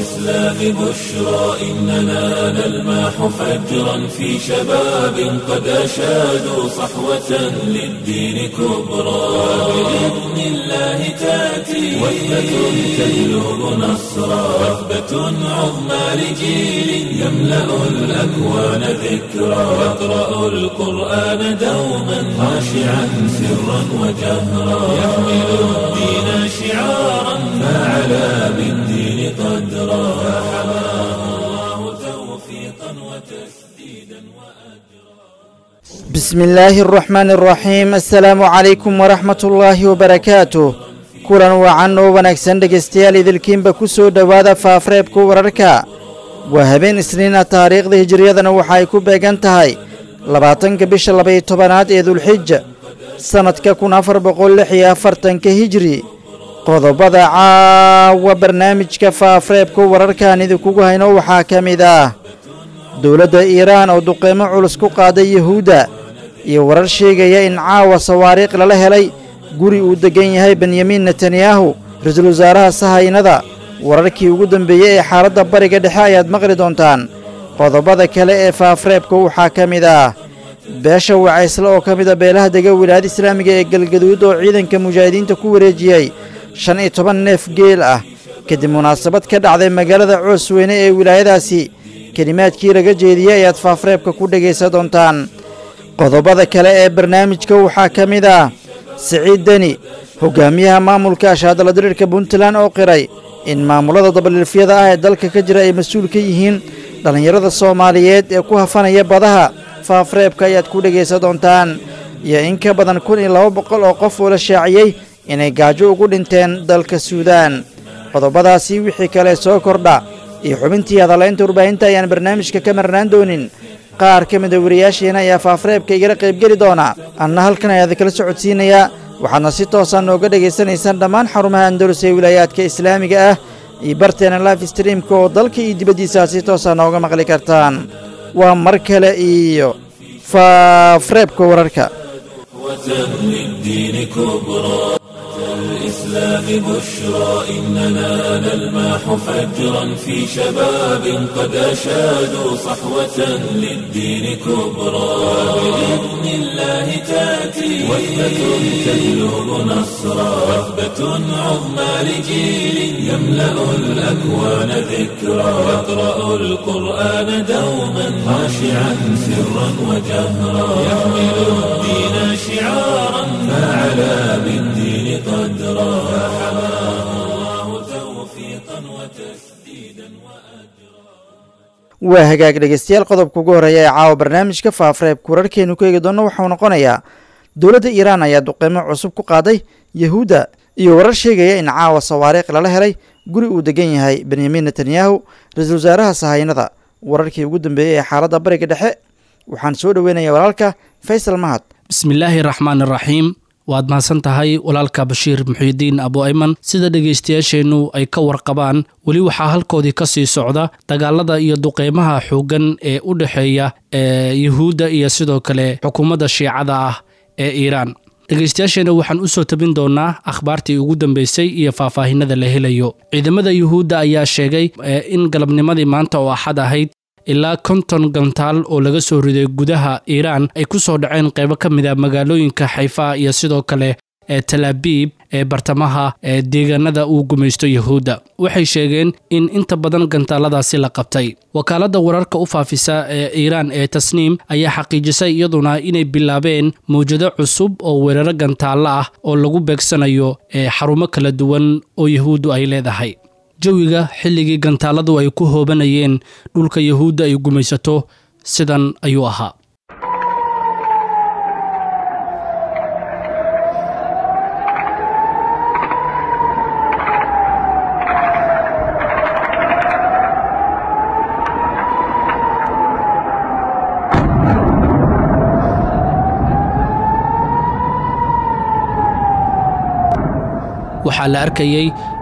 الإسلام بشرى إننا نلمح فجرا في شباب قد أشادوا صحوة للدين كبرى بإذن الله تأتي وثبة تجلب نصرا وثبة عظمى لجيل يملأ الأكوان ذكرا يقرأ القرآن دوما خاشعا سرا وجهرا يحمل الدين شعارا فعلى بالدين قدرا فحماه الله توفيقا وتسديدا وأجرا بسم الله الرحمن الرحيم السلام عليكم ورحمة الله وبركاته kulan wacan oo wanaagsan dhegaystayaal idilkiinba ku soo dhowaada faafreebka wararka waa habeen isniina taariikhda hijiriyadana waxa ay ku beegan tahay labaatanka bisha labaiyo tobanaad ee dulxija sannadka kun afar boqol lix iyo afartanka hijri qodobada caawa barnaamijka faafreebka wararkaan idinkugu hayno waxaa ka mid ah dowladda iiraan oo duqeymo culus ku qaaday yuhuudda iyo warar sheegaya in caawa sawaariikh lala helay guri uu deggan yahay benyamin netanyahu ra-iisul wasaaraha sahaynada wararkii ugu dambeeyey ee xaaladda bariga dhexe ayaad maqli doontaan qodobada kale ee faafreebka waxaa ka mid ah beesha wacaysle oo ka mid a beelaha dega wilaayada islaamiga ee galgaduud oo ciidanka mujaahidiinta ku wareejiyey shan iyo toban neef geel ah kadib munaasabad ka dhacday magaalada coosweyne ee wilaayadaasi kelimaadkii laga jeediyey ayaad faafreebka ku dhegaysan doontaan qodobada kale ee barnaamijka waxaa ka mid ah siciid deni hogaamiyaha maamulka ashaadala diriirka puntland oo qiray in maamulada dabaliilfyada ah ee dalka ka jira ay mas-uul ka yihiin dhallinyarada soomaaliyeed ee ku hafanaya badaha faafreebka ayaad ku dhegaysan doontaan iyo in ka badan kun iyo laba boqol oo qof oo la shaaciyey inay gaajo ugu dhinteen dalka suudaan qodobadaasi wixii kale soo kordha iyo xubintii hadalaynta warbaahinta ayaan barnaamijka ka marnaan doonin qaar ka mida wariyaasheena ayaa faafreebka igala qaybgeli doona anna halkan ayaad kala socodsiinayaa waxaadna si toosa nooga dhegaysanaysaan dhammaan xarumaha andalus ee wilaayaadka islaamiga ah iyo barteena life streamka oo dalka iyo dibaddiisa si toosa nooga maqli kartaan waa mar kale iyo faafreebka wararka للدين كبرى الإسلام بشرى إننا نلمح فجرا في شباب قد أشادوا صحوة للدين كبرى بإذن الله تأتي وثبة تجلب نصرا وثبة عظمى لجيل يملأ الأكوان ذكرا يقرأ القرآن دوما خاشعا سرا وجهرا يحمل الدين شعارا فعلى بالدين قدرا فحماه الله توفيقا وتسديدا وأجرا waa hagaag dhegaystayaal qodobka ugu horreeya ee caawa barnaamijka faafreebka wararkeenu ku eegi doonno waxau noqonayaa dowladda iiraan ayaa duqeymo cusub ku qaaday yahuudda iyo warar sheegaya in caawa sawaariikh lala helay guri uu degan yahay benyamin netanyahu ra-iisul wasaaraha sahaynada wararkii ugu dambeeyey ee xaaladda bariga dhexe waxaan soo dhoweynaya walaalka faysal mahad bismillaahi raxmaan iraxiim waad mahadsan tahay walaalka bashiir muxiidiin abu ayman sida dhegaystayaasheennu ay ka warqabaan weli waxaa halkoodii ka sii socda dagaalada iyo duqeymaha xooggan ee u dhexeeya ee yuhuudda iyo sidoo kale xukuumadda shiicada ah ee iiraan dhegaystayaasheenna waxaan u soo tabin doonaa akhbaartii ugu dambeysay iyo faahfaahinada la helayo ciidamada yuhuudda ayaa sheegay in galabnimadii maanta oo axad ahayd ilaa konton gantaal oo laga soo riday gudaha iiraan ay ku soo dhaceen qaybo ka mid a magaalooyinka xayfa iyo sidoo kale ee talaabiib ee bartamaha ee deegaanada uu gumaysto yuhuudda waxay sheegeen in inta badan gantaaladaasi la qabtay wakaaladda wararka u faafisa ee iiraan ee tasniim ayaa xaqiijisay iyaduna inay bilaabeen mawjado cusub oo weeraro gantaalla ah oo lagu beegsanayo ee xarumo kala duwan oo yuhuuddu ay leedahay jawiga xilligii gantaaladu ay ku hoobanayeen dhulka yuhuudda ay gumaysato sidan ayuu ahaa waxaa la arkayey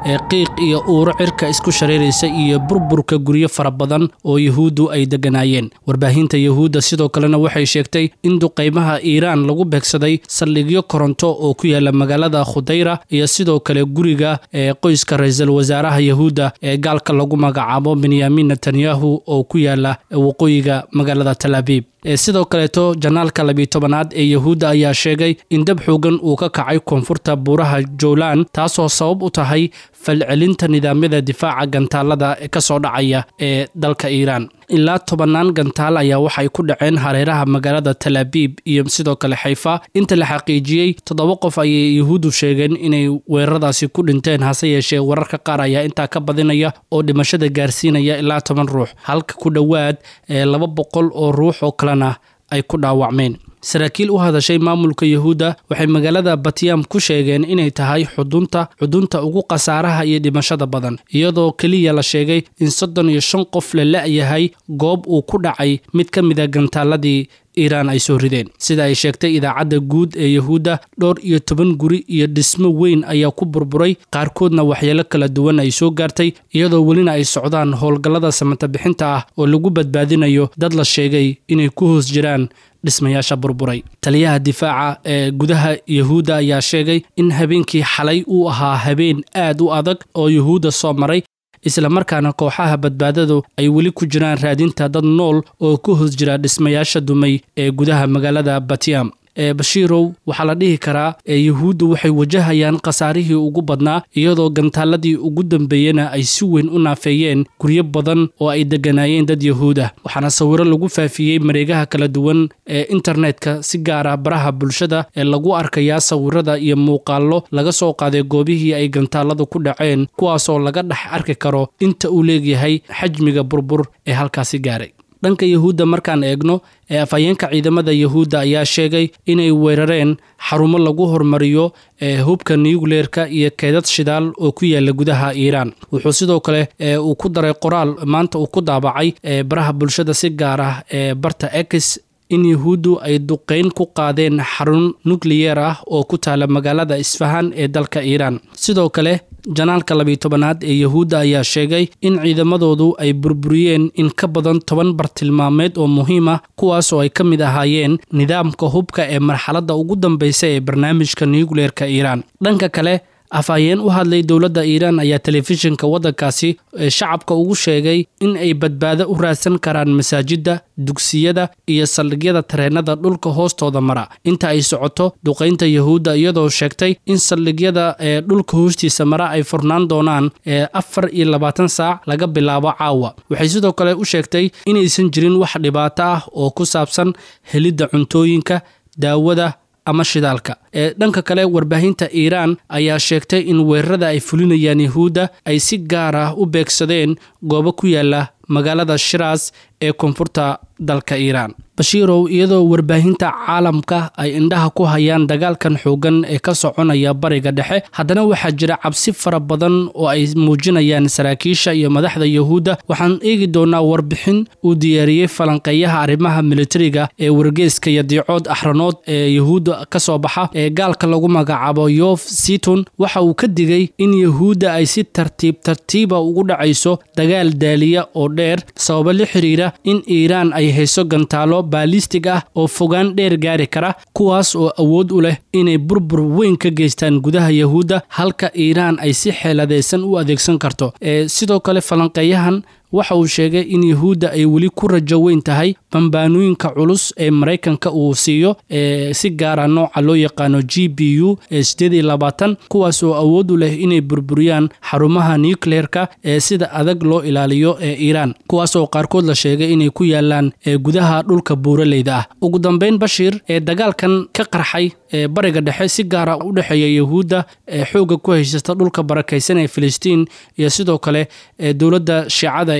ee qiiq iyo uuro cirka isku shareeraysa iyo burburka guryo fara badan oo yuhuuddu ay degganaayeen warbaahinta yuhuudda sidoo kalena waxay sheegtay in duqaymaha iiraan lagu beegsaday saldhigyo koronto oo ku yaala magaalada khudayra iyo sidoo kale guriga ee qoyska ra-iisul wasaaraha yuhuudda ee gaalka lagu magacaabo benyamin netanyahu oo ku yaala waqooyiga magaalada tal abiib sidoo kaleeto janaalka labiyi tobanaad ee yuhuudda ayaa sheegay in dab xoogan uu ka kacay koonfurta buuraha jowlan taasoo sabab u tahay falcelinta nidaamyada difaaca gantaalada ka soo dhacaya ee dalka iiraan ilaa tobannaan gantaal ayaa waxay ku dhaceen hareeraha magaalada tal abiib iyo sidoo kale xayfa inta la xaqiijiyey toddoba qof ayay yuhuuddu sheegeen inay weeraradaasi ku dhinteen hase yeeshee wararka qaar ayaa intaa ka badinaya oo dhimashada gaarsiinaya ilaa toban ruux halka ku dhowaad ee laba boqol oo ruux oo kalena ay ku dhaawacmeen saraakiil u hadashay maamulka yuhuudda waxay magaalada batyam ku sheegeen inay tahay xudunta xudunta ugu khasaaraha iyo dhimashada badan iyadoo keliya la sheegay in soddon iyo shan qof la la-yahay goob uu ku dhacay mid ka mida gantaaladii iiraan ay soo rideen sida ay sheegtay idaacadda guud ee yuhuudda dhowr iyo toban guri iyo dhismo weyn ayaa ku burburay qaarkoodna waxyeelo kala duwan ay soo gaartay iyadoo welina ay socdaan howlgallada samata bixinta ah oo lagu badbaadinayo dad la sheegay inay ku hoos jiraan dhismayaasha burburay taliyaha difaaca ee gudaha yuhuudda ayaa sheegay in habeenkii xalay uu ahaa habeen aad u adag oo yuhuudda soo maray islamarkaana kooxaha badbaadadu ay weli ku jiraan raadinta dad nool oo ku hoos jira dhismayaasha dumay ee gudaha magaalada batyam ee bashiirow waxaa la dhihi karaa ee yuhuuddu waxay wajahayaan khasaarihii ugu badnaa iyadoo gantaaladii ugu dambeeyena ay si weyn u naafeeyeen guryo badan oo ay degganaayeen dad yuhuud ah waxaana sawiro lagu faafiyey mareegaha kala duwan ee internetka si gaara baraha bulshada ee lagu arkayaa sawirada iyo muuqaallo laga soo qaaday goobihii ay gantaaladu ku dhaceen kuwaasoo laga dhex arki karo inta uu leegyahay xajmiga burbur ee halkaasi gaaray dhanka yuhuudda markaan eegno ee afhayeenka ciidamada yuhuudda ayaa sheegay inay weerareen xarumo lagu hormariyo ee hubka nucleerka iyo keedad shidaal oo ku yaala gudaha iiraan wuxuu sidoo kale uu ku daray qoraal maanta uu ku daabacay ee baraha bulshada si gaar ah ee barta ex in yuhuuddu ay duqayn ku qaadeen xarun nukliyeer ah oo ku taala magaalada isfahan ee dalka iiraan sidoo kale janaalka labiyi tobanaad ee yuhuudda ayaa sheegay in ciidamadoodu ay burburiyeen in ka badan toban bartilmaameed oo muhiim ah kuwaas oo ay ka mid ahaayeen nidaamka hubka ee marxaladda ugu dambeysa ee barnaamijka nucleerka iiraan dhanka kale afhayeen u hadlay dowladda iiraan ayaa telefishinka waddankaasi shacabka ugu sheegay in ay badbaado u raadsan karaan masaajidda dugsiyada iyo saldhigyada tareenada dhulka hoostooda mara inta ay socoto duqaynta yuhuudda iyadoo sheegtay in saldhigyada ee dhulka hoostiisa mara ay furnaan doonaan ee afar iyo labaatan saac laga bilaabo caawa waxay sidoo kale u sheegtay inaysan jirin wax dhibaato ah oo ku saabsan helidda cuntooyinka daawada ama shidaalka ee dhanka kale warbaahinta iiraan ayaa sheegtay in weerarada ay fulinayaan yuhuudda ay si gaar ah u beegsadeen goobo ku yaala magaalada shiraas ee koonfurta dalka iiraan bashiirow iyadoo warbaahinta caalamka ay indhaha ku hayaan dagaalkan xoogan ee ka soconaya bariga dhexe haddana waxaa jira cabsi fara badan oo ay muujinayaan saraakiisha iyo madaxda yuhuudda waxaan eegi doonaa warbixin uu diyaariyey falanqeeyaha arrimaha militariga ee wargeeska iyo diicood axranood ee yuhuudda ka soo baxa ee gaalka lagu magacaabo yof siton waxa uu ka digay in yuhuudda ay si tartiib tartiiba ugu dhacayso dagaal daaliya oo dheer sababo la xiriira in iiraan ay hayso gantaalo baalistig ah oo fogaan dheer gaari kara kuwaas oo awood u leh inay burbur weyn ka geystaan gudaha yuhuudda halka iiraan ay si xeeladaysan u adeegsan karto ee sidoo kale falanqeeyahan waxa uu sheegay in yuhuudda ay weli ku rajo weyn tahay bambaanooyinka culus ee maraykanka uu siiyo ee si gaara nooca loo yaqaano g b u ee sideed iyo labaatan kuwaas oo awood u leh inay burburiyaan xarumaha nucleerka ee sida adag loo ilaaliyo ee iiraan kuwaas oo qaarkood la sheegay inay ku yaalaan ee gudaha dhulka buuraleyda ah ugu dambeyn bashiir ee dagaalkan ka qarxay ee bariga dhexe si gaara u dhexeeya yuhuudda ee xoogga ku haysata dhulka barakaysan ee filistiin iyo sidoo kale ee dowladda shiicada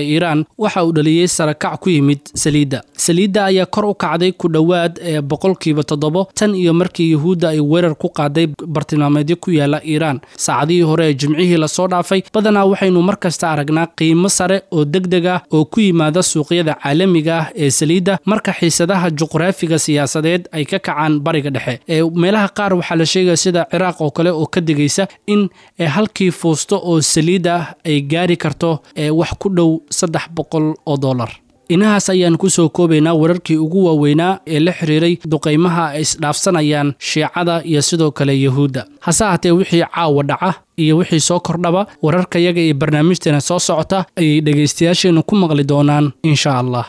ee iiraan waxa uu dhaliyey sarakac ku yimid saliidda saliidda ayaa kor u kacday ku dhowaad ee boqolkiiba toddobo tan iyo markii yuhuudda ay weerar ku qaaday bartilmaameedyo ku yaala iiraan saacadihii hore ee jimcihii lasoo dhaafay badanaa waxaynu mar kasta aragnaa qiimo sare oo deg deg ah oo ku yimaada suuqyada caalamiga ah ee saliidda marka xiisadaha juqraafiga siyaasadeed ay ka kacaan bariga dhexe ee meelaha qaar waxaa la sheegaya sida ciraaq oo kale oo ka digaysa in halkii fuusto oo saliid ah ay gaari karto wax ku dhow saddex boqol oo dollar inahaas ayaan kusoo koobaynaa wararkii ugu waaweynaa ee la xiriiray duqaymaha ay isdhaafsanayaan shiicada iyo sidoo kale yuhuudda hase haatee wixii caawa dhaca iyo wixii soo kordhaba wararkayaga iyo barnaamijteena soo socota ayay dhegaystayaasheennu ku maqli doonaan insha allah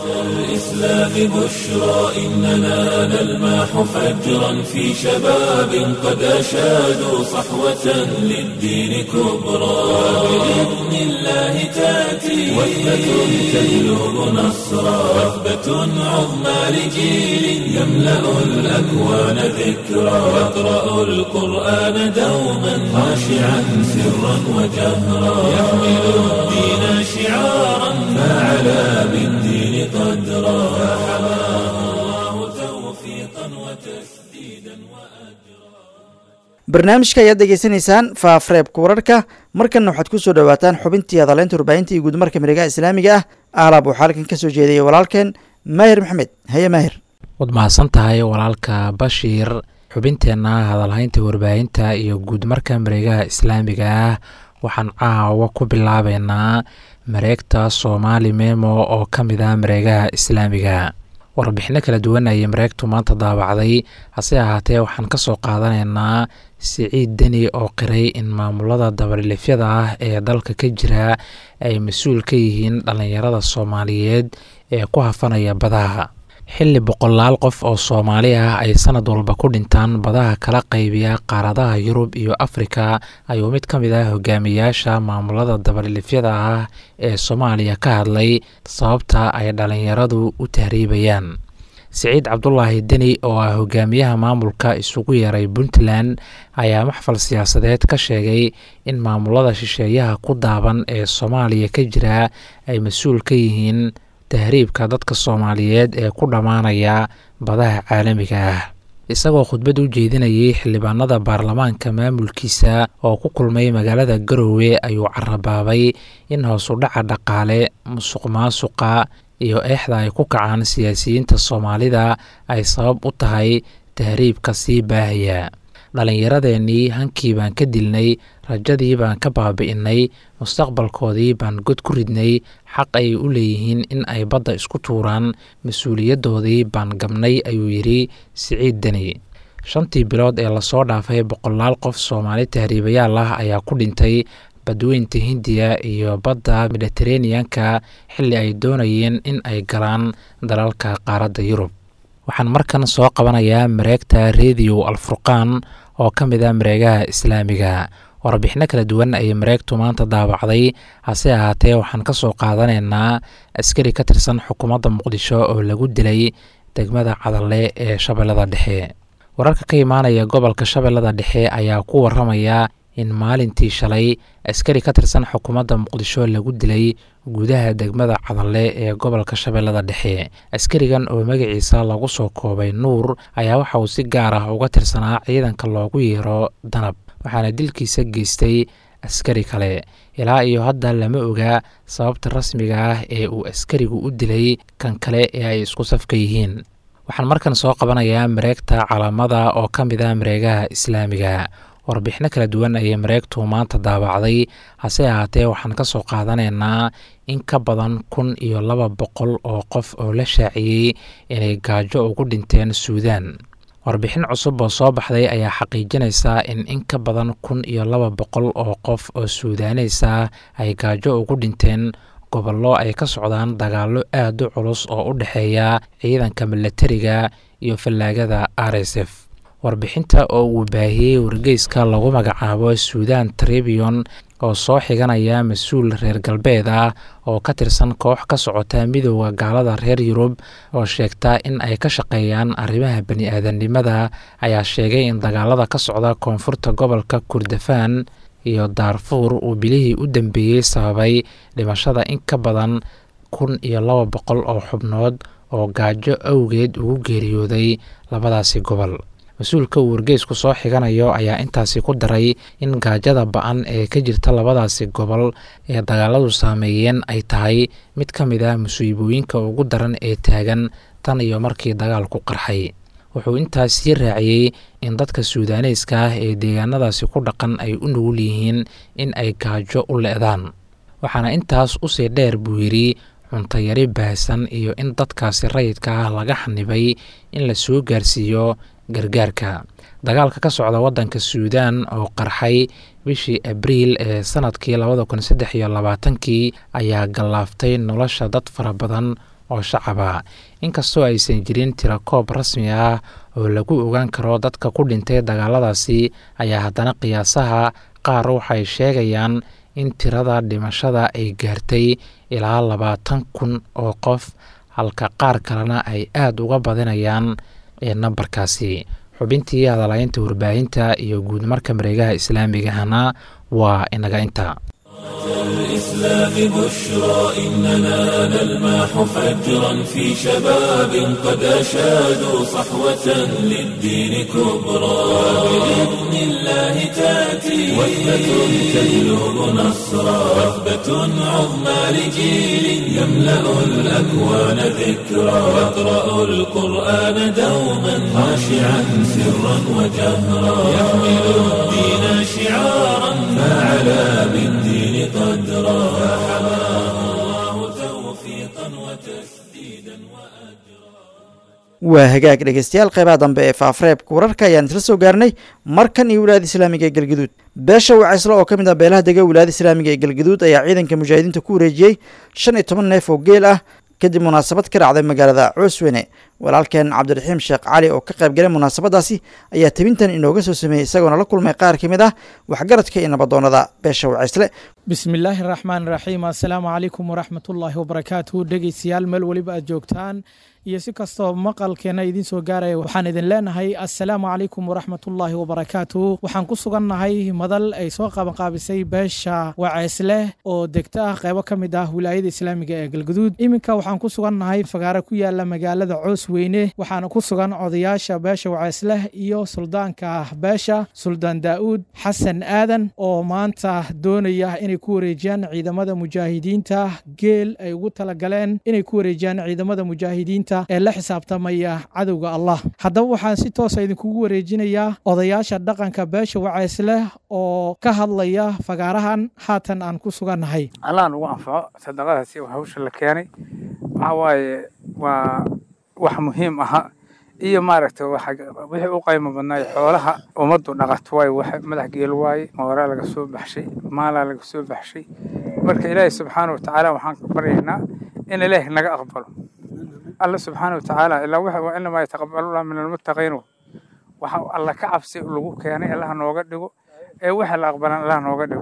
الإسلام بشرى إننا نلمح فجرا في شباب قد أشادوا صحوة للدين كبرى بإذن الله تأتي وثبة تهلب نصرا وثبة عظمى لجيل يملأ الأكوان ذكرى يقرأ القرآن دوما خاشعا سرا وجهرا يحمل الدين شعارا فعلى بالدين قدرا فحماه الله توفيقا وتسديدا وأجرا barnaamijka ayaad degeysanaysaan faafreebka wararka markanna waxaad ku soo dhowaataan xubintii hadaleynta warbaahinta iyo guudmarka miregaha islaamiga ah aalaab waxaa halkan ka soo jeedaya walaalkeen maahir maxamed haye maahir waad mahadsan tahay walaalka bashiir xubinteenna hadalhaynta warbaahinta iyo guudmarka mareegaha islaamiga ah waxaan caawa ku bilaabeynaa mareegta soomaali memo oo ka mid ah mareegaha islaamiga warbixino kala duwan ayay mareegtu maanta daabacday hase ahaatee waxaan ka soo qaadanaynaa siciid deni oo qiray in maamulada dabalilifyada ah ee dalka ka jira ay mas-uul ka yihiin dhallinyarada soomaaliyeed ee ku hafanaya badaha xilli boqolaal qof oo soomaali ah ay sanad walba ku dhintaan badaha kala qaybiya qaaradaha yurub iyo afrika ayuu mid ka mid ah hogaamiyaasha maamulada dabalilifyada ah ee soomaaliya ka hadlay sababta ay dhallinyaradu u tahriibayaan siciid cabdulaahi deni oo ah hogaamiyaha maamulka isugu yeeray puntland ayaa maxfal siyaasadeed ka sheegay in maamulada shisheeyaha ku daaban ee soomaaliya ka jira ay mas-uul ka yihiin tahriibka dadka soomaaliyeed ee ku dhammaanaya badaha caalamiga ah isagoo khudbad u jeedinayay xildhibaanada baarlamaanka maamulkiisa oo ku kulmay magaalada garowe ayuu carabaabay in hoosudhaca dhaqaale musuq maasuqa iyo eexda ay ku kacaan siyaasiyiinta soomaalida ay sabab u tahay tahriibka sii baahaya dhallinyaradeenii hankii baan ka dilnay rajadii baan ka baabi'inay mustaqbalkoodii baan god ku ridnay xaq ay u leeyihiin in ay badda isku tuuraan mas-uuliyaddoodii baan gabnay ayuu yidhi siciid deni shantii bilood ee lasoo dhaafay boqolaal qof soomaali tahriibayaal ah ayaa ku dhintay badweynta hindiya iyo badda mediteraneanka xilli ay doonayeen in ay galaan dalalka qaaradda yurub waxaan markan soo qabanayaa mareegta rediyo alfurqaan oo ka mid ah mareegaha islaamiga warbixino kala duwan ayay mareegtu maanta daabacday hase ahaatee waxaan ka soo qaadanaynaa askari ka tirsan xukuumadda muqdisho oo lagu dilay degmada cadalle ee shabeellada dhexe wararka ka imaanaya gobolka shabeellada dhexe ayaa ku waramaya in maalintii shalay askari ka tirsan xukuumadda muqdisho lagu dilay gudaha degmada cadalle ee gobolka shabeellada dhexe askarigan oo magaciisa lagu soo koobay nuur ayaa waxa uu si gaar ah uga tirsanaa ciidanka loogu yeero danab waxaana dilkiisa geystay askari kale ilaa iyo hadda lama oga sababta rasmiga ah ee uu askarigu u dilay kan kale ee ay isku safka yihiin waxaan markan soo qabanayaa mareegta calaamada oo ka mid ah mareegaha islaamiga warbixino kala duwan ayay mareegtu maanta daabacday hase ahaatee waxaan ka soo qaadanaynaa in ka badan kun iyo laba boqol oo qof oo la shaaciyey inay gaajo ugu dhinteen suudaan warbixin cusub oo soo baxday ayaa xaqiijinaysa in in ka badan kun iyo laba boqol oo qof oo suudaneys ah ay gaajo ugu dhinteen gobollo ay ka socdaan dagaallo aad u culus oo u dhexeeya ciidanka milatariga iyo fallaagada r s f warbixinta oo uu baahiyey wargeyska lagu magacaabo suudan tribion oo soo xiganaya mas-uul reer galbeed ah oo ka tirsan koox ka socota midooda gaalada reer yurub oo sheegta in ay ka shaqeeyaan arrimaha bani-aadamnimada ayaa sheegay in dagaalada ka socda koonfurta gobolka kurdafaan iyo daarfuur uu bilihii u dambeeyey sababay dhimashada in ka badan kun iyo laba boqol oo xubnood oo gaajo awgeed ugu geeriyooday labadaasi gobol mas-uulka uu wargeysku soo xiganayo ayaa intaasi ku daray in gaajada ba-an ee ka jirta labadaasi gobol ee dagaaladu saameeyeen ay tahay mid ka mid ah musiibooyinka ugu daran ee taagan tan iyo markii dagaalku qarxay wuxuu intaas sii raaciyey in dadka suudaaneyska ah ee deegaanadaasi ku dhaqan ay u nugul yihiin in ay gaajo u le-daan waxaana intaas usii dheer buu yidhi cuntayari baahsan iyo in dadkaasi rayidka ah laga xanibay in la soo gaarsiiyo gargaarka dagaalka ka socda waddanka suudaan oo qarxay bishii abriil ee sanadkii labada kun saddex iyo labaatankii ayaa gallaaftay nolosha dad fara badan oo shacaba inkastoo aysan jirin tirakoob rasmi ah oo lagu ogaan karo dadka ku dhintay dagaaladaasi ayaa haddana qiyaasaha qaar waxay sheegayaan in tirada dhimashada ay gaartay ilaa labaatan kun oo qof halka qaar kalena ay aada uga badinayaan ee nambarkaasi xubintii hadalaynta warbaahinta iyo guud marka mareegaha islaamigahana waa inaga inta الإسلام بشرى إننا نلماح فجرا في شباب قد أشادوا صحوة للدين كبرى بإذن الله تأتي وثبة تجلب نصرا وثبة عظمى لجيل يملأ الأكوان ذكرى يقرأ القرآن دوما خاشعا سرا وجهرا يحمل الدين شعارا فعلى بالدين قدرا فحماه الله توفيقا وتسديدا وأجرا waa hagaag dhegeystayaal qeybaha dambe ee faafareebka wararka ayaan isla soo gaarnay markan iyo wilaayada islaamiga ee galgaduud beesha wacaysle oo ka mid ah beelaha dega wilaayada islaamiga ee galgaduud ayaa ciidanka mujaahidiinta ku wareejiyey shan iyo toban neef oo geel ah kadib munaasabad ka dhacday magaalada coosweyne walaalkeen cabdiraxiim sheekh cali oo ka qayb galay munaasabadaasi ayaa tebintan inooga soo sameeyey isagoona la kulmay qaar ka mid ah waxgaradka iyo nabadoonada beesha wacaysle bismillaahi raxmaan raxiim assalaamu calaykum waraxmatullaahi wabarakaatu dhegeystayaal meel weliba aad joogtaan iyo si kastoo maqalkeena idiin soo gaaraya waxaan idin leenahay assalaamu calaykum waraxmatullaahi wabarakaatu waxaan ku sugannahay madal ay soo qabanqaabisay beesha waceesleh oo degta ah qeybo ka mid ah wilaayada islaamiga ee galguduud iminka waxaan ku sugannahay fagaaro ku yaala magaalada coos weyne waxaana ku sugan odayaasha beesha waceesleh iyo suldaanka beesha suldaan daa'uud xasan aadan oo maanta doonaya inay ku wareejiyaan ciidamada mujaahidiinta geel ay ugu talagaleen inay ku wareejiyaan ciidamada mujaahidiinta ee la xisaabtamaya cadowga allah haddaba waxaan si toosa idinkugu wareejinayaa odayaasha dhaqanka beesha wacaysleh oo ka hadlaya fagaarahan haatan aan ku sugannahay allah nugu anfaco sadaqadaasi hawsha la keenay waxaa waaye waa wax muhiim aha iyo maaragta wixii u qaymo badnaay xoolaha ummaddu dhaqato waaye wax madax geel waaye mooraa laga soo baxshay maalaa laga soo baxshay marka ilaahay subxaana wa tacaala waxaan ka baryaynaa in ilaahi naga aqbalo alla subxaana wa tacaala ilaa waxa inamaa yataqabalullah min almuttaqiin waxa alla ka cabsi lagu keenay allah nooga dhigo ee waxa la aqbalan allah nooga dhigo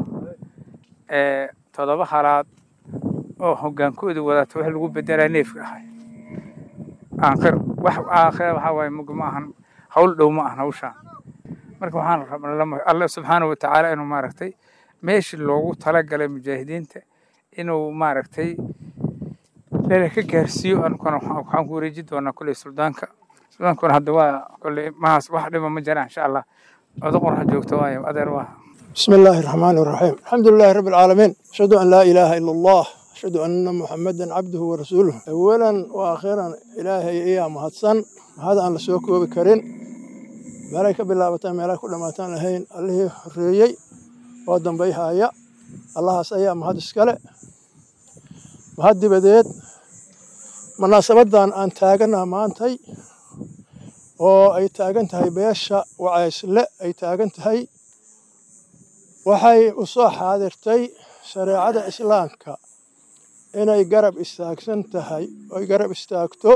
ee todoba halaad oo hogaankooda wadata wax lagu bedelaa neefka ahay aakhir wax aakhir waxa waaye mug ma ahan hawl dhow ma ahan hawshaan marka waxaan rabnaa alla subxaana wa tacaala inuu maaragtay meeshii loogu talagalay mujaahidiinta inuu maaragtay lele ka gaarsiiyo ankuna waxaan ku wareeji doonaa kulley suldaanka suldaankuna hadda waa kulley mahaas wax dhiba ma jiraan insha allah odo qorxa joogta waayo adeer waa بسم الله الرحمن الرحيم الحمد لله رب العالمين أشهد أن لا إله إلا الله أشهد أن محمدا عبده ورسوله أولا وأخيرا إلهي إياه مهدسن هذا أن لسوك وبكرين ملاك بالله بتان ملاك كل ما تان لهين اللي ريي ودن بيها يا الله سيا مهدس كله مهد بديت مناسبتان أن تاجنا ما أنتي oo ay taagan tahay beesha wacaysle ay taagan tahay waxay u soo xaadirtay shareecada islaamka inay garab istaagsan tahay oy garab istaagto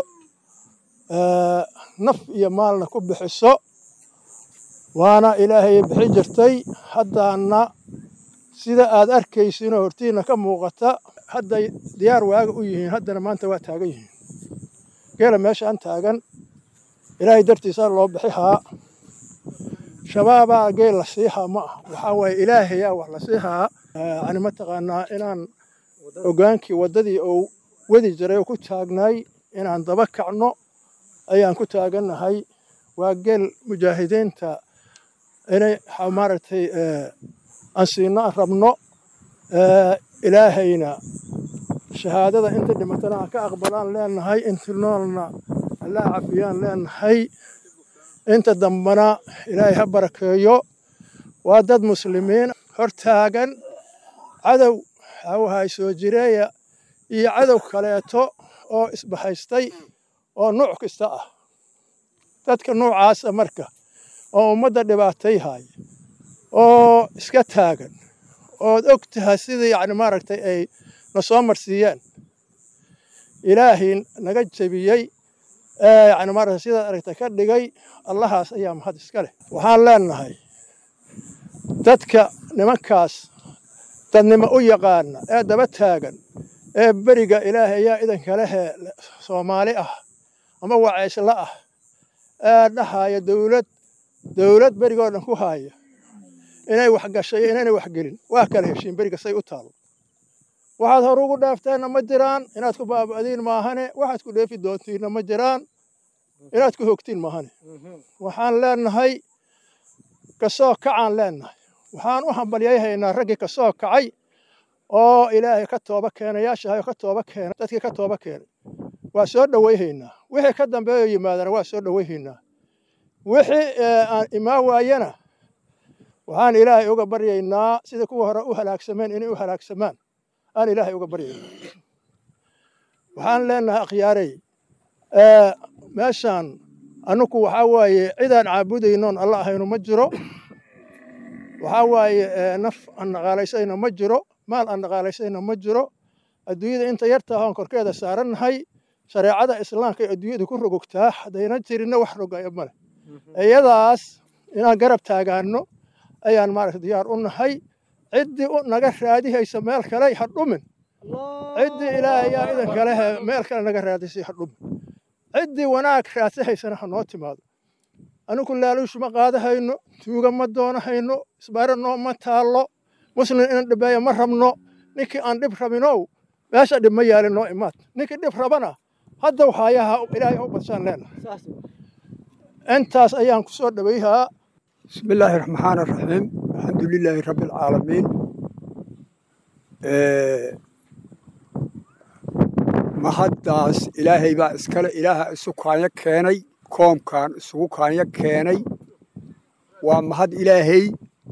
naf iyo maalna ku bixiso waana ilaahay bixi jirtay haddaana sida aad arkaysinoo hortiina ka muuqata hadday diyaar waaga u yihiin haddana maanta waa taagan yihiin geela meeshaan taagan ilaahay dartiisaa loo bixi haa shabaabaa geel la siihaa ma aha waxaa waaye ilaahayaa wax la siihaa yani mataqaanaa inaan hogaankii waddadii oo wadi jiray oo ku taagnaay inaan daba kacno ayaan ku taagannahay waa geel mujaahidiinta inay maaragtay aan siino aan rabno ilaahayna shahaadada inta dhimatana ha ka aqbalaan leenahay inta noolna allaa cafiyaan leenahay inta dambana ilaahay ha barakeeyo waa dad muslimiin hor taagan cadow hawahay soo jireeya iyo cadow kaleeto oo isbahaystay oo nuuc kasta ah dadka nuucaasa marka oo ummadda dhibaatay haya oo iska taagan ood og tahay sidii yani maaragtay ay na soo marsiiyeen ilaahay naga jebiyey yani maaragtay sidaad aragtay ka dhigay allahaas ayaa mahad iska leh waxaan leenahay dadka nimankaas dadnimo u yaqaana ee daba taagan ee beriga ilaahay ayaa idanka lehe soomaali ah ama wacaysla ah ee dhahaya dowlad dowlad berigoo dhan ku haaya inay wax gashay inaynay wax gelin waa kala heshiin beriga say u taalo waxaad hore ugu dhaafteenna ma jiraan inaad ku baaba'diin maahane waxaad ku dheefi doontiinna ma jiraan inaad ku hogtiin maahane waxaan leenahay kasoo kacaan leenahay waxaan u hambalyayhaynaa raggii kasoo kacay oo ilaahay ka tooba keenayaashahay oo ka tooba keenay dadkii ka tooba keenay waa soo dhowayhaynaa wixii ka dambeeyo yimaadana waa soo dhowayhaynaa wixii aan imaan waayana waxaan ilaahay uga baryaynaa sida kuwa hore u halaagsameen inay u halaagsamaan aan ilaahay uga baryaynaa waxaan leenahay akhyaarey meeshaan annuku waxaa waaye cidaan caabudaynoon alla ahaynu ma jiro waxaa waaye naf aan dhaqaalaysayna ma jiro maal aan dhaqaalaysayna ma jiro adduunyada inta yarta ahoon korkeeda saarannahay shareecada islaamka ee adduunyada ku rogogtaa haddayna jirinna wax rogaya male iyadaas inaan garab taagaanno ayaan maaragta diyaar u nahay ciddii naga raadihaysa meel kale ha dhumin ciddii ilaahay ayaa idan kale meel kale naga raadisay ha dhumin ciddii wanaag raadsahaysana ha noo timaado anigu laaluushu ma qaadahayno tuuga ma doonahayno isbaaro noo ma taallo muslim inan dhibeeya ma rabno ninkii aan dhib rabinow meesha dhib ma yaalin noo imaad ninkii dhib rabana hadda waxaayaha ilaahay u badsaan leenahay intaas ayaan ku soo dhowayhaa بسم الله الرحمن الرحيم الحمد لله رب العالمين mahaddaas ilaahay baa iskale ilaaha isu kaanyo keenay koomkan isugu kaanyo keenay waa mahad ilaahay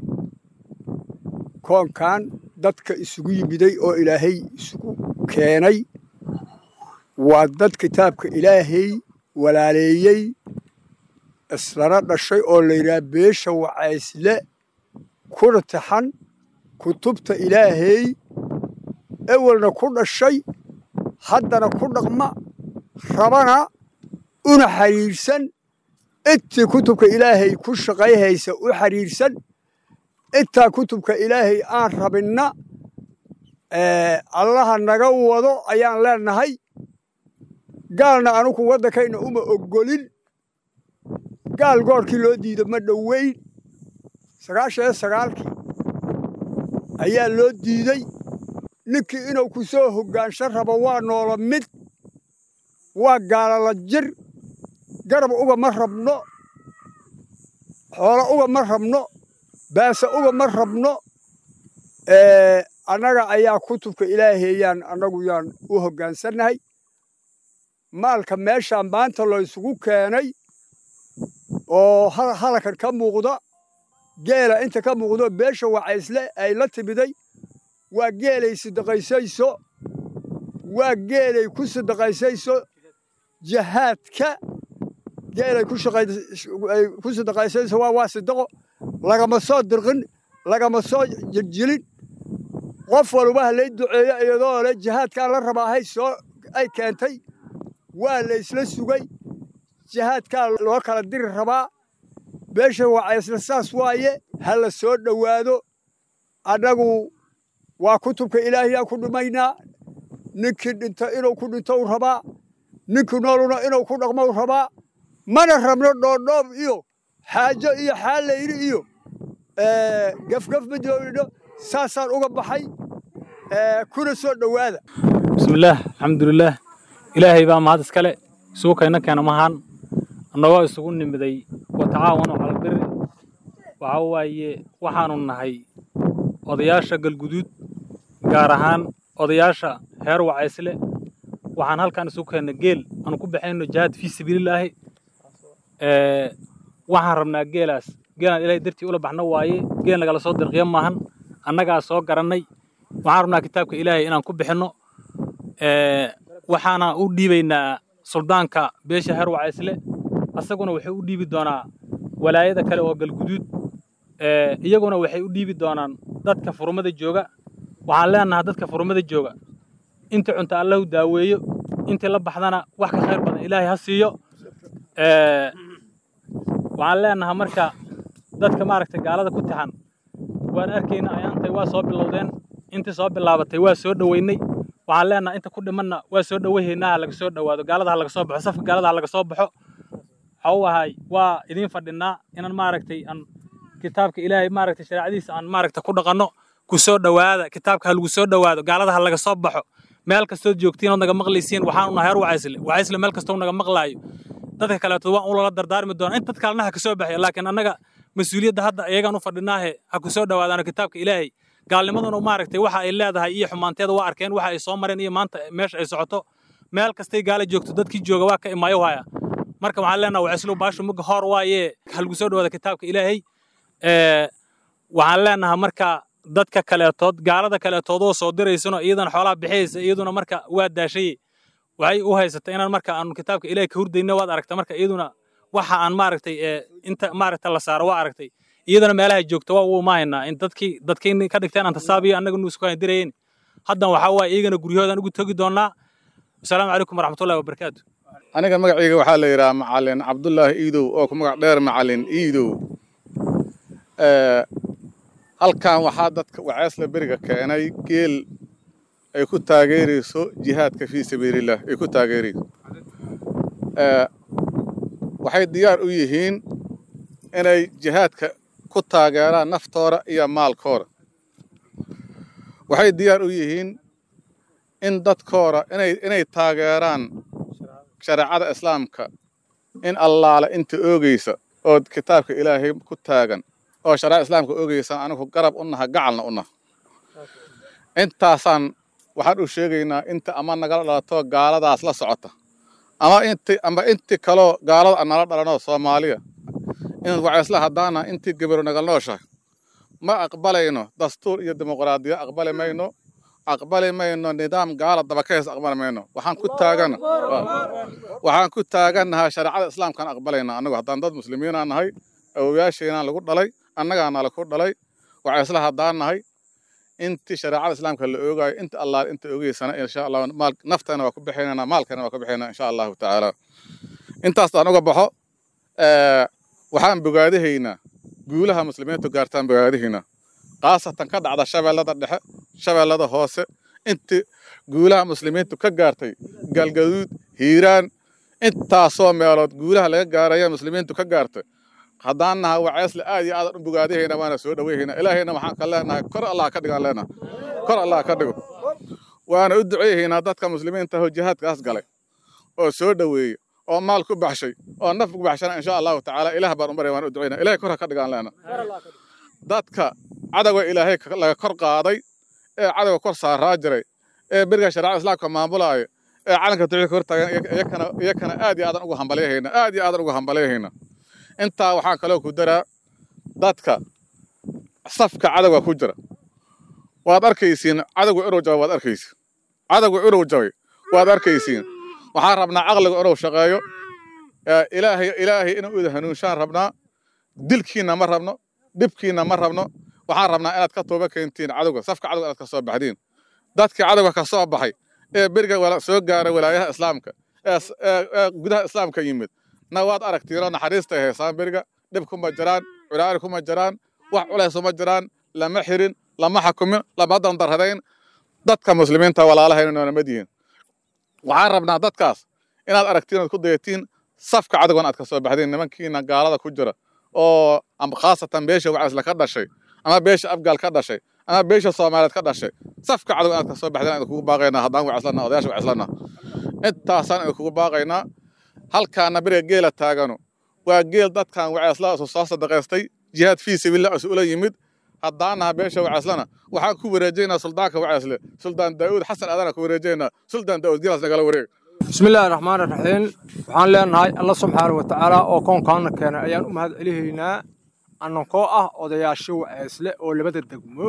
koonkan dadka isugu yimiday oo ilaahay isugu keenay waa dad kitaabka ilaahay walaaleeyey islana dhashay oo la yidhaha beesha wacaysle kuna taxan kutubta ilaahay ewelna ku dhashay haddana ku dhaqma rabana una xidhiidhsan intii kutubka ilaahay ku shaqayhaysa u xidhiidhsan intaa kutubka ilaahay aan rabinna allaha naga wado ayaan leenahay gaalna anugu waddankayna uma oggolin gaal goorkii loo diido ma dhoweyn sagaashan iyo sagaalkii ayaa loo diiday ninkii inuu ku soo hoggaansho rabo waa noola mid waa gaalala jir garab uga ma rabno xoolo uga ma rabno baase uga ma rabno annaga ayaa kutubka ilaahayaan annagu yaan u hoggaansannahay maalka meeshaan maanta laysugu keenay oo halakan ka muuqda geela inta ka muuqdo beesha wacaysle ay la timiday waa geelay sidaqaysayso waa geelay ku sidaqaysayso jahaadka geelay ku sidaqaysayso waa waa sidaqo lagama soo dirqin lagama soo jiljilin qof walba halay duceeyo iyadoo le jihaadkaan la rabaahay soo ay keentay waa la isla sugay jihaadkaa loo kala diri rabaa beesha wacaysle saas waaye ha la soo dhowaado annagu waa kutubka ilaahiyaan ku dhimaynaa ninkii dhinta inuu ku dhinto u rabaa ninkii nooluna inuu ku dhaqmo u rabaa mana rabno dhoodhoob iyo xaajo iyo xaalayri iyo gafgaf ma joogidho saasaan uga baxay kuna soo dhowaada bismillaah alxamdulilaah ilaahay baa mahad iskale isugu kayna keena mahaan annagoo isugu nimiday watacaawanu calabiri waxaa waaye waxaanu nahay odayaasha galguduud gaar ahaan odayaasha heer wacaysle waxaan halkan isugu keenna geel aanu ku baxayno jihaad fii sabiililaahi waxaan rabnaa geelaas geelaan ilaahay dartii ula baxno waaye geel nagala soo dirqiya maahan annagaa soo garannay waxaan rabnaa kitaabka ilaahay inaan ku bixinno waxaana u dhiibaynaa suldaanka beesha heer wacaysle asaguna wuxuu u dhiibi doonaa walaayada kale oo galguduud iyaguna waxay u dhiibi doonaan dadka furmada jooga waxaan leenahaa dadka furmada jooga intii cunta allahu daaweeyo intii la baxdana wax ka khayr badan ilaahay ha siiyo waxaan leenahaa marka dadka maaragtay gaalada ku taxan waan arkayna ayaantay waa soo bilowdeen intii soo bilaabatay waa soo dhoweynay waxaan leenahaa inta ku dhimanna waa soo dhoweyhaynaa ha laga soo dhowaado gaalada ha laga soo baxo safka gaalada ha laga soo baxo waxa u ahay waa idiin fadhinaa inaan maaragtay aan kitaabka ilaahay maaragtay shareecadiisa aan maaragtay ku dhaqanno ku soo dhowaada kitaabka ha lagu soo dhowaado gaalada ha laga soo baxo meel kastood joogtiin ood naga maqlaysiin waxaanu nahay heer wacaysle wacaysle meel kastoo naga maqlaayo dadka kaleeto waan ulala dardaarmi doonaa in dad kalena ha ka soo baxaya laakiin annaga mas-uuliyadda hadda iyagaan u fadhinaahe ha ku soo dhowaadaano kitaabka ilaahay gaalnimaduna maaragtay waxa ay leedahay iyo xumaanteeda waa arkeen waxa ay soo mareen iyo maanta meesha ay socoto meel kastay gaala joogto dadkii jooga waa ka imaayo haya marka waxaan leenaha wacislu baashu muga hor waaye ha lagu soo dhowaada kitaabka ilaahay waxaan leenahaa marka dadka kaleetood gaalada kaleetoodoo soo diraysano iyadana xoolaha bixiyaysa iyaduna marka waa daashay waxay u haysatay inaan marka aanu kitaabka ilaahay ka hurdayna waad aragta marka iyaduna waxa aan maaragtay inta maaragta la saaro waa aragtay iyadana meelaha joogta waa uu maahaynaa in dadkii dadkiini ka dhigteen aan tasaabiyo annaga nu isku dirayeen haddan waxaa waaye iyagana guryahoodan ugu togi doonaa asalaamu calaykum waraxmatullahi wabarakaatu aniga magacayga waxaa la yidhaha macalin cabdullaahi iidow oo ku magac dheer macalin iidow halkan waxaa dadka waceesla beriga keenay geel ay ku taageerayso jihaadka fii sabiilillaah ay ku taageerayso waxay diyaar u yihiin inay jihaadka ku taageeraan naftooda iyo maalkooda waxay diyaar u yihiin in dadkooda inay inay taageeraan shareecada islaamka in allaale inta oogaysa ood kitaabka ilaahay ku taagan oo shareecada islaamka oogaysa anigu garab u naha gacalna u naha intaasaan waxaan u sheegaynaa inta ama nagala dhalato gaaladaas la socota ama inti ama inti kaloo gaalada aan nala dhalanoo soomaaliya in waceysla haddaana intii gabaru nagal nooshahay ma aqbalayno dastuur iyo dimuqraadiya aqbali mayno aqbali mayno nidaam gaala dabakays aqbali mayno waxaan ku taagan waxaan ku taagannahaa shareecada islaamkaan aqbalayna annagu haddaan dad muslimiinaa nahay awowayaasheenaan lagu dhalay annagaana laku dhalay waceysla haddaan nahay intii shareecada islaamka la oogaayo inta allaal inta oogeysana insha allah maal naftana waa ku bixinaynaa maalkana waa ku bixinaynaa insha allahu tacaala intaas aan uga baxo waxaan bogaadahaynaa guulaha muslimiintu gaartaan bogaadahaynaa khaasatan ka dhacda shabeellada dhexe shabeellada hoose intii guulaha muslimiintu ka gaartay galgaduud hiiraan intaasoo meelood guulaha laga gaaraya muslimiintu ka gaartay haddaan naha waceesle aad iyo aadan u bogaadahayna waana soo dhoweyhayna ilaahayna waxaan ka leenahay kor allah ka dhigaan leenaha kor allah ka dhigo waana u duceeyahaynaa dadka muslimiinta oo jihaadkaas galay oo soo dhoweeya oo maal ku baxshay oo naf ku baxshana insha allahu tacaala ilaah baan u barya waan u duceynaa ilahay kor ha ka dhigaan leena dadka cadowga ilaahay laga kor qaaday ee cadowga kor saaraa jiray ee beriga shareecada islaamka maamulaaya ee calanka tawxiidka hor taagan iyakana iyakana aad iyo aadan ugu hambalyahayna aad iyo aadan ugu hambalyahayna intaa waxaan kaloo ku daraa dadka safka cadowga ku jira waad arkaysiin cadowga irow jabay waad arkaysiin cadowga irow jabay waad arkaysiin waxaan rabnaa caqliga inuu shaqeeyo ilaahay ilaahay inuu ida hanuunshaan rabnaa dilkiina ma rabno dhibkiina ma rabno waxaan rabnaa inaad ka tooba keentiin cadowga safka cadowga inaad ka soo baxdiin dadkii cadowga ka soo baxay ee beriga soo gaaray walaayaha islaamka ee gudaha islaamka yimid na waad aragtiinoo naxariistay haysaan beriga dhib kuma jiraan culaari kuma jiraan wax culays uma jiraan lama xirin lama xakumin lama dandarradayn dadka muslimiinta walaalahayna noonamad yihiin waxaan rabnaa dadkaas inaad aragtiin ood ku dayatiin safka cadowgan aad ka soo baxdeen nimankiina gaalada ku jira oo ama khaasatan beesha wacaysle ka dhashay ama beesha afgaal ka dhashay ama beesha soomaaliyeed ka dhashay safka cadow inaad ka soo baxdeen aan kugu baaqaynaa haddaan wacaslana odayaasha wacaslana intaasaan idin kugu baaqaynaa halkaana beriga geela taaganu waa geel dadkan wacaysla isu soo sadaqaystay jihaad fii sabiilillah isu ula yimid haddaanaha beesha wacaslana waxaan ku wareejaynaa suldaanka wacaysle suldaan daa'uud xasan aadana ku wareejaynaa suldaan daa'uud geelaas nagala wareeg bismillaahi raxmaani raxiim waxaan leenahay alla subxaana wa tacaala oo koonkaana keenay ayaan u mahad celihaynaa annankoo ah odayaasho waceysle oo labada degmo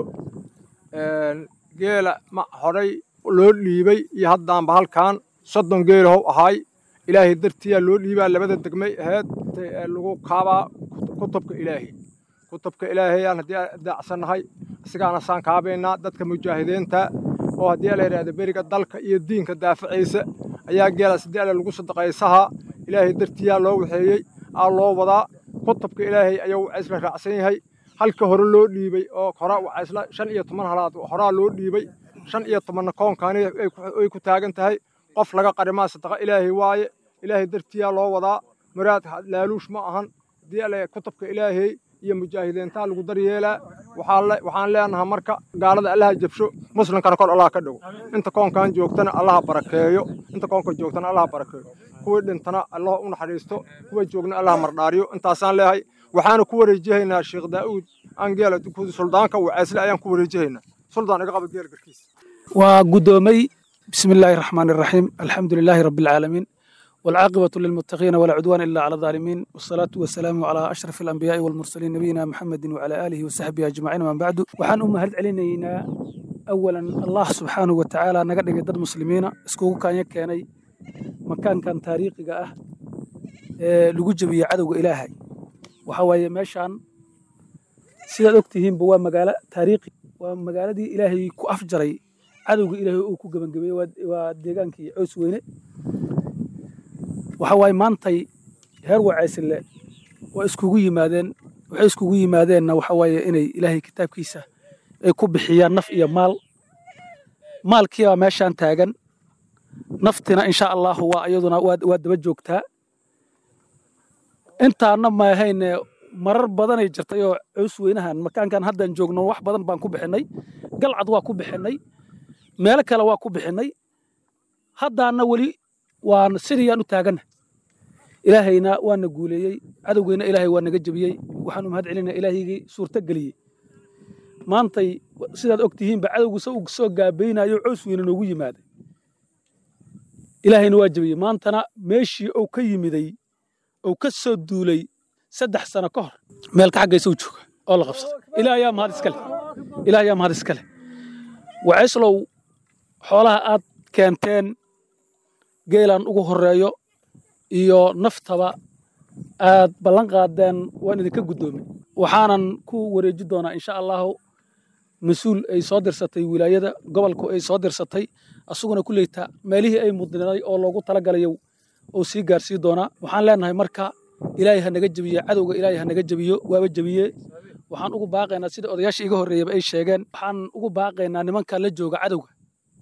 geela ma horay loo dhiibay iyo haddaanba halkan soddon geelahow ahay ilaahay dartiyaa loo dhiibaa labada degmay ahayd lagu kaabaa kutubka ilaahay kutubka ilaahayaan haddii daacsannahay isigaana saan kaabaynaa dadka mujaahidiinta oo haddii la yidhahdo beriga dalka iyo diinka daafaciisa ayaa geelaas haddii alle lagu sadaqaysahaa ilaahay dartiyaa loo waxeeyey aa loo wadaa kutubka ilaahay ayuu wacaysla raacsan yahay halka hore loo dhiibay oo horaa wacaysla shan iyo toban halaad horaa loo dhiibay shan iyo tobanna koonkaani ay ku taagan tahay qof laga qarimaa sadaqa ilaahay waaye ilaahay dartiyaa loo wadaa muraad laaluush ma ahan haddii alle kutubka ilaahay iyo mujaahidiintaa lagu daryeelaa waxaan leenahay marka gaalada allaha jabsho muslimkana kor allaha ka dhow inta koonkan joogtana allaha barakeeyo inta koonka joogtana allaha barakeeyo kuwii dhintana allah u naxariisto kuwa joogna allaha mardhaariyo intaasaan leeyahay waxaana ku wareejihaynaa sheekh daa'uud angeela suldaanka wacaysle ayaan ku wareejihaynaa suldaan iga qaba geel garkiisa waa guddoomay bismi illaahi raxmaani raxiim alxamdu lilaahi rabbi alcaalamiin والعاقبة للمتقين ولا عدوان إلا على الظالمين والصلاة والسلام على أشرف الأنبياء والمرسلين نبينا محمد وعلى آله وصحبه أجمعين من بعد وحان أم هل علينا أولا الله سبحانه وتعالى نقدر قدر مسلمين اسكوكو كان يكيني مكان كان تاريخي أه لقو جبي عدو إلهي وحواي ماشان سيدا أكتهم بوا مقالة تاريخي ومقالة دي إلهي كو أفجري عدو إلهي أو كو قبن قبي وديغانكي عوس ويني waxa waaye maantay heer wacaysile waa iskugu yimaadeen waxay iskugu yimaadeenna waxa waaye inay ilaahay kitaabkiisa ay ku bixiyaan naf iyo maal maalkiibaa meeshaan taagan naftina insha allahu waa iyaduna waa daba joogtaa intaana maahayne marar badanay jirtay oo cows weynahan makaankan haddaan joogno wax badan baan ku bixinnay galcad waa ku bixinnay meelo kale waa ku bixinnay haddaana weli waan sidiyaan u taaganna ilaahayna waana guuleeyey cadowgeyna ilaahay waa naga jebiyey waxaan u mahad celinaa ilaahaygii suurto geliyey maantay sidaad og tihiinba cadowgu se uu soo gaabaynayo cows weyne noogu yimaaday ilaahayna waa jebiyey maantana meeshii uu ka yimiday uu ka soo duulay saddex sano ka hor meelka xaggaysa u jooga oo la qabsada ilaah ayaa mahad iskale ilaah ayaa mahad iskale wacayslow xoolaha aad keenteen geelaan ugu horeeyo iyo naftaba aad ballan qaadeen waan idinka guddoomay waxaanan ku wareeji doonaa insha allahu mas-uul ay soo dirsatay wilaayada gobolku ay soo dirsatay asuguna ku leyta meelihii ay mudnaday oo loogu talagalayo uu sii gaarsii doonaa waxaan leenahay marka ilaahay ha naga jebiye cadowga ilaahay ha naga jebiyo waaba jebiye waxaan ugu baaqaynaa sida odayaasha iga horreeyaba ay sheegeen waxaan ugu baaqaynaa nimanka la jooga cadowga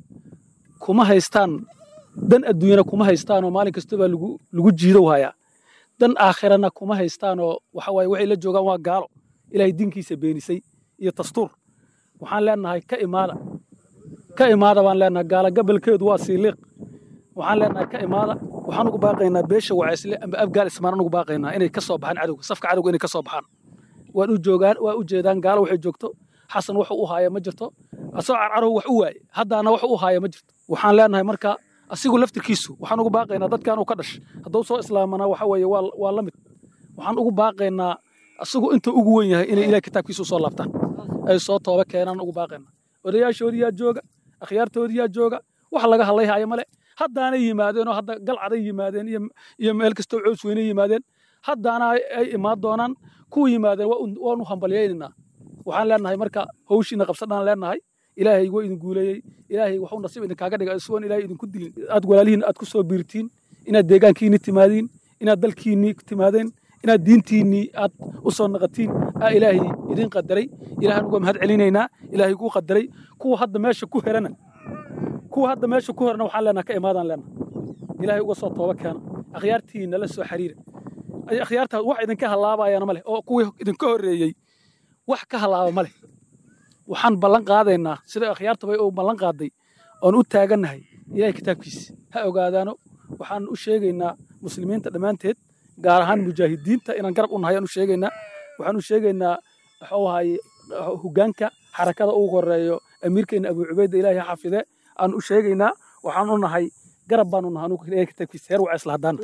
kuma haystaan dan adduunyana kuma haystaanoo maalin kastobaa lagu lagu jiidow hayaa dan aakhirana kuma haystaanoo waxa waaye waxay la joogaan waa gaalo ilaahay diinkiisa beenisay iyo dastuur waxaan leenahay ka imaada ka imaada baan leenahay gaala gabalkeedu waa siiliiq waxaan leenahay ka imaada waxaan ugu baaqaynaa beesha wacaysle amba afgaal ismaan ugu baaqaynaa inay ka soo baxaan cadowga safka cadowga inay ka soo baxaan waan u joogaan waa u jeedaan gaalo waxay joogto xasan wax u haaya ma jirto asoo carcarow wax u waaye haddaana wax u haaya ma jirto waxaan leenahay marka asigu laftirkiisu waxaan ugu baaqaynaa dadkan uu ka dhash hadduu soo islaamana waxa weeye waa waa la mid waxaan ugu baaqaynaa asigu inta ugu wen yahay inay ilaah kitaabkiisa usoo laabtaan ay soo tooba keenaan ugu baaqaynaa odayaashoodii yaa jooga akhyaartoodii yaa jooga wax laga hadlayhaya male haddaanay yimaadeen oo hadda galcaday yimaadeen iyo iyo meel kastoo cows weynay yimaadeen haddaana ay imaan doonaan kuwa yimaadeen waan u hambalyaynaynaa waxaan leenahay marka hawshiina qabsadhaan leenahay ilaahay waa idin guuleeyey ilaahay waxuu nasiib idinkaaga dhiga isugoon ilaahay idinku dilin aad walaalihiin aad ku soo biirtiin inaad deegaankiinni timaadiin inaad dalkiinni timaadeen inaad diintiinnii aad u soo naqatiin aa ilaahay idin qadaray ilaahan uga mahad celinaynaa ilaahay kuu qadaray kuwa hadda meesha ku herana kuwa hadda meesha ku herana waxaan leenaha ka imaadaan leenaha ilaahay uga soo tooba keena akhyaartiinna la soo xiriira ay akhyaarta wax idinka halaabayana ma leh oo kuwii idinka horreeyey wax ka halaaba ma leh waxaan ballan qaadaynaa sida akhyaartaba uu ballan qaaday oon u taagannahay ilahay kitaabkiisa ha ogaadaano waxaan u sheegaynaa muslimiinta dhammaanteed gaar ahaan mujaahidiinta inaan garab u nahay aan u sheegaynaa waxaan u sheegaynaa waxuu ahaye hoggaanka xarakada ugu horeeyo amiirkeena abu cubayda ilaahay ha xafide aan u sheegaynaa waxaan u nahay garab baanu nahay anugu ilahay kitaabkiisa heer waa isla haddaana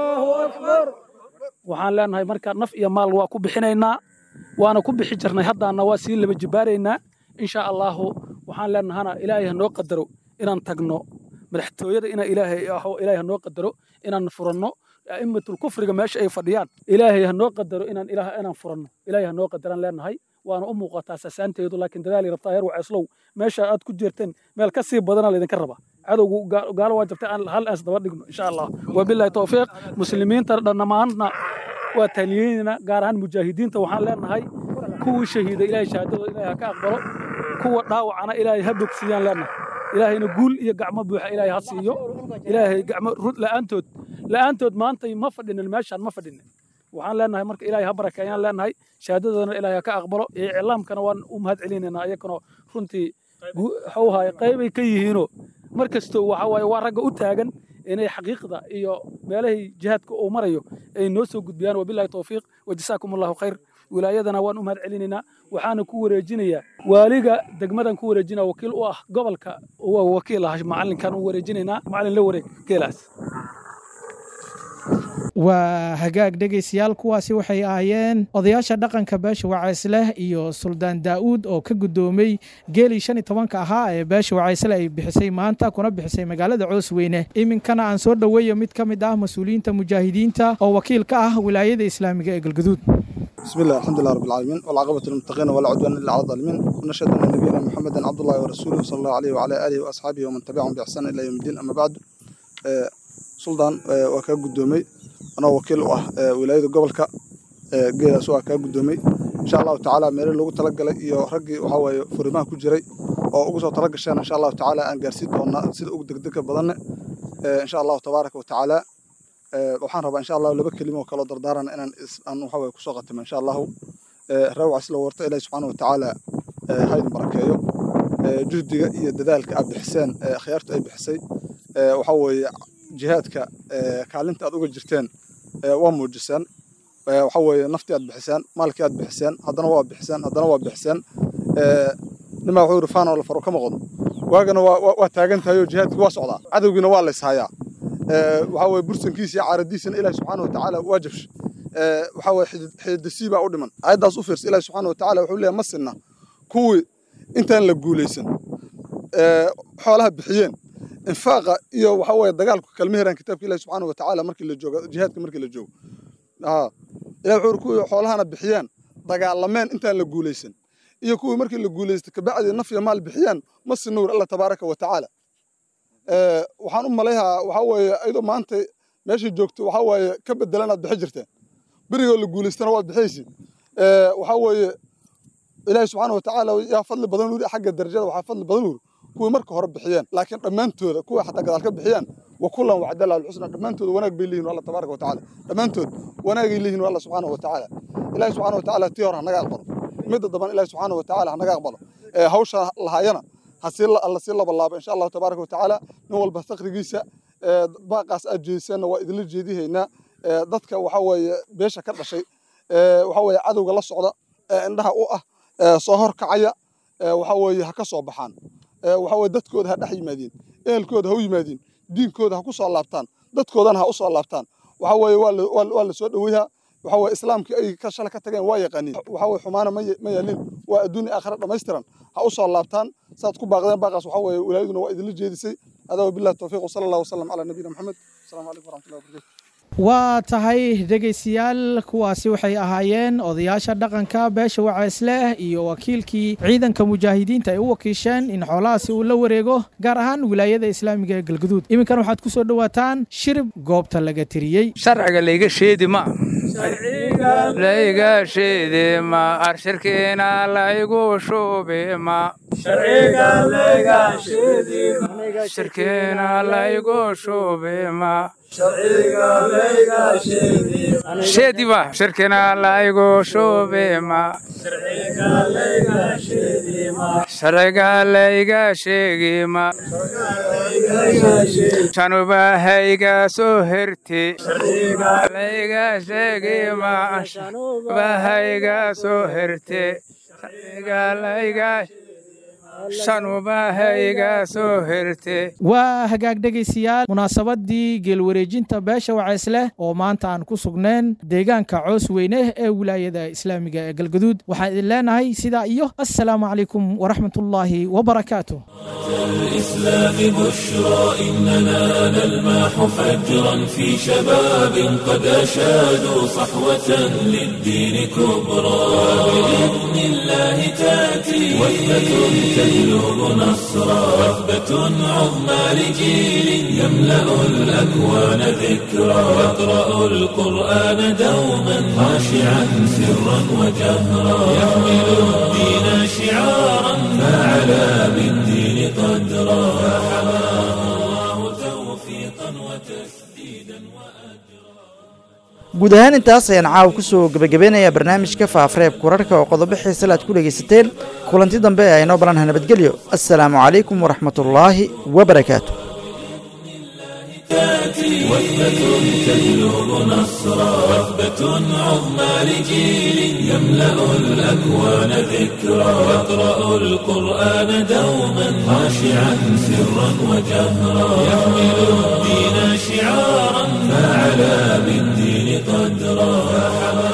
waxaan leenahay marka naf iyo maal waa ku bixinaynaa waana ku bixi jirnay haddaana waa sii laba jibaaraynaa insha allahu waxaan leenahana ilaahay ha noo qadaro inaan tagno madaxtooyada ina ilaahay ilaahay ha noo qadaro inaan furanno a'immatul kufriga meesha ay fadhiyaan ilaahay ha noo qadaro inaan ilaah inaan furanno ilaahay ha noo qadaraan leenahay waana u muuqataa sasaanteedu laakiin dadaali rabtaa heer waceeslow meesha aad ku jirteen meel ka sii badana laydinka rabaa cadowgu gaalo waa jirta aan hal aas daba dhigno insha allah wabillahi tawfiiq muslimiinta dhammaanna waa taaliyeynayna gaar ahaan mujaahidiinta waxaan leenahay kuwii shahiida ilaahay shahaadadooda ilaahay ha ka aqbalo kuwa dhaawacana ilaahay ha bogsiiyaan leenahay ilaahayna guul iyo gacmo buuxa ilaahay ha siiyo ilaahay gacmo rud la'aantood la'aantood maantay ma fadhinin meeshaan ma fadhinin waxaan leenahay marka ilaahay ha barakeeyaan leenahay shahaadadoodana ilaahay ha ka aqbalo iyo iclaamkana waan u mahad celinaynaa iyakana runtii waxuu ahaay qaybay ka yihiinoo mar kastoo waxa waaye waa ragga u taagan inay xaqiiqda iyo meelahay jihaadka uu marayo ay noo soo gudbiyaan wabillahi tawfiiq wajasaakum allahu khayr wilaayadana waan u mahad celinaynaa waxaana ku wareejinayaa waaliga degmadan ku wareejinaa wakiil u ah gobolka wakiil ah macalinkan u wareejinaynaa macalin la wareeg geelaas waa hagaag dhegaystayaal kuwaasi waxay ahaayeen odayaasha dhaqanka beesha wacaysleh iyo suldaan daa'uud oo ka guddoomay geelii shan iyo tobanka ahaa ee beesha wacaysle ay bixisay maanta kuna bixisay magaalada coosweyne iminkana aan soo dhoweeyo mid ka mid ah mas-uuliyiinta mujaahidiinta oo wakiil ka ah wilaayada islaamiga ee galgaduud بسم الله الحمد لله رب العالمين والعاقبة للمتقين ولا عدوان إلا على الظالمين ونشهد أن نبينا محمدا عبد الله ورسوله صلى الله عليه وعلى آله وأصحابه ومن تبعهم بإحسان إلى يوم الدين أما بعد سلطان وكا قدومي أنا وكيل ولاية قبلك geedaas waa kaa guddoomay insha allahu tacaala meelo loogu talagalay iyo raggii waxaa waaye furimaha ku jiray oo ugu soo tala gasheen insha allahu tacaala aan gaarsiin doonaa sida ugu degdega badanne insha allahu tabaaraka wa tacaala waxaan rabaa insha allahu laba kelimo oo kaloo dardaarana inaan aan waxa waye kusoo qatimo insha allahu rawca sila warta ilaahi subxaana wa tacaala haydin barakeeyo juhdiga iyo dadaalka aad bixiseen akhyaartu ay bixisay waxa weeye jihaadka kaalinta aad uga jirteen waa muujiseen waxa weeye naftii aad bixiseen maalkii aad bixiseen haddana waa bixiseen haddana waa bixiseen nimaa wuxuu yidhi faanoo la faro kama qodo waagana waa taagan tahay oo jihaadkii waa socdaa cadowgiina waa layshayaa waxa weeye bursankiisa iyo caaradiisana ilaahi subxaana wa tacaala waa jabshay waxa weeye xididasii baa u dhiman aayaddaas u fiirsa ilaahi subxaana wa tacaala wuxuu leeyahay ma sinna kuwii intaan la guulaysan xoolaha bixiyeen infaaqa iyo waxa weeye dagaalku kalma heraan kitaabka ilaahi subxaana wa tacaala markii la joogo jihaadka markii la joogo ilahi wuxuu kuwii xoolahana bixiyaan dagaalameen intaan la guulaysan iyo kuwii markii la guulaystay kabacdii naf iyo maal bixiyaan ma sinuur alla tabaaraka wa tacaala waxaan u malayhaa waxa weeye ayadoo maanta meesha joogto waxa weeye ka bedelan aad bixi jirteen berigoo la guulaystana waad bixaysi waxa weeye ilaahi subxaana wa tacaala yaa fadli badan wuri xagga darajada waxaa fadli badan wuri kuwii marka hore bixiyeen laakiin dhammaantooda kuwa xataa gadaal ka bixiyaan وكلا وعد الله الحسنى دمانتود وناك بيلين الله تبارك وتعالى دمانتود وناك يلين الله سبحانه وتعالى الله سبحانه وتعالى تيار هنغا اقبل مد دبان الله سبحانه وتعالى هنغا اقبل هوشا لهاينا هسيل الله سيل بالله ان شاء الله تبارك وتعالى نول بستقريgiisa baaqaas aad jeediseen waa idin jeediheena dadka waxa weeye beesha ka dhashay waxa weeye cadowga la socda indhaha u ah soo hor kacaya waxa weeye ha ka soo baxaan waxa weeye dadkooda ha dhex yimaadiin ehelkooda ha u yimaadiin diinkooda ha ku soo laabtaan dadkoodana ha u soo laabtaan waxa weeye waa la soo dhoweeyaa waxa weeye islaamkii ay ka shala ka tageen waa yaqaaniin waxa weeye xumaana ma yaalin waa adduun aakhira dhammaystiran ha u soo laabtaan saad ku baaqdeen baaqaas waxa weeye wilaayaduna waa idinla jeedisay adaa wabillahi tawfiiq wasala allahu wasalam calaa nabiyina maxamed asalaamu calaykum waraxmatullahi wabarakatu waa tahay dhegaystayaal kuwaasi waxay ahaayeen odayaasha dhaqanka beesha wacaysleh iyo wakiilkii ciidanka mujaahidiinta ay u wakiisheen in xoolahaasi uu la wareego gaar ahaan wilaayada islaamiga ee galgaduud iminkan waxaad ku soo dhowaataan shirib goobta laga tiriyey sharciga layga sheedi ma layga sheedi ma arshirkiina laygu shubi ma shirkeena laygu shubima sheediba shirkina laygu shubima sharciga layga sheegima shanubahayga soo herti layga sheegima shanubahayga soo herte sharciga layga shanubahayga soo herte waa hagaag dhegaystayaal munaasabadii geelwareejinta beesha wacaysleh oo maanta aan ku sugneen deegaanka coos weyne ee wilaayada islaamiga ee galgaduud waxaan idin leenahay sidaa iyo assalaamu calaykum waraxmatullaahi wabarakaatu الإسلام بشرى إننا نلمح فجرا في شباب قد أشادوا صحوة للدين كبرى بإذن الله تأتي وثبة تجلب نصرا وثبة عظمى لجيل يملأ الأكوان ذكرى يقرأ القرآن دوما خاشعا سرا وجهرا يحمل الدين شعارا فعلى بالدين قدرا فحماه الله توفيقا وتسديدا guud ahaan intaas ayaan caawa ku soo gebagabeynayaa barnaamijka faafareebka wararka oo qodobo xiisale aad ku dhegaysateen kulanti dambe ee aynoo balanha nabadgelyo assalaamu calaykum waraxmatullaahi wabarakaatu تأتي وثبة تجلب نصرا وثبة عظمى لجيل يملأ الأكوان ذكرا يقرأ القرآن دوما خاشعا سرا وجهرا يحمل الدين شعارا فعلى بالدين قدرا فحمى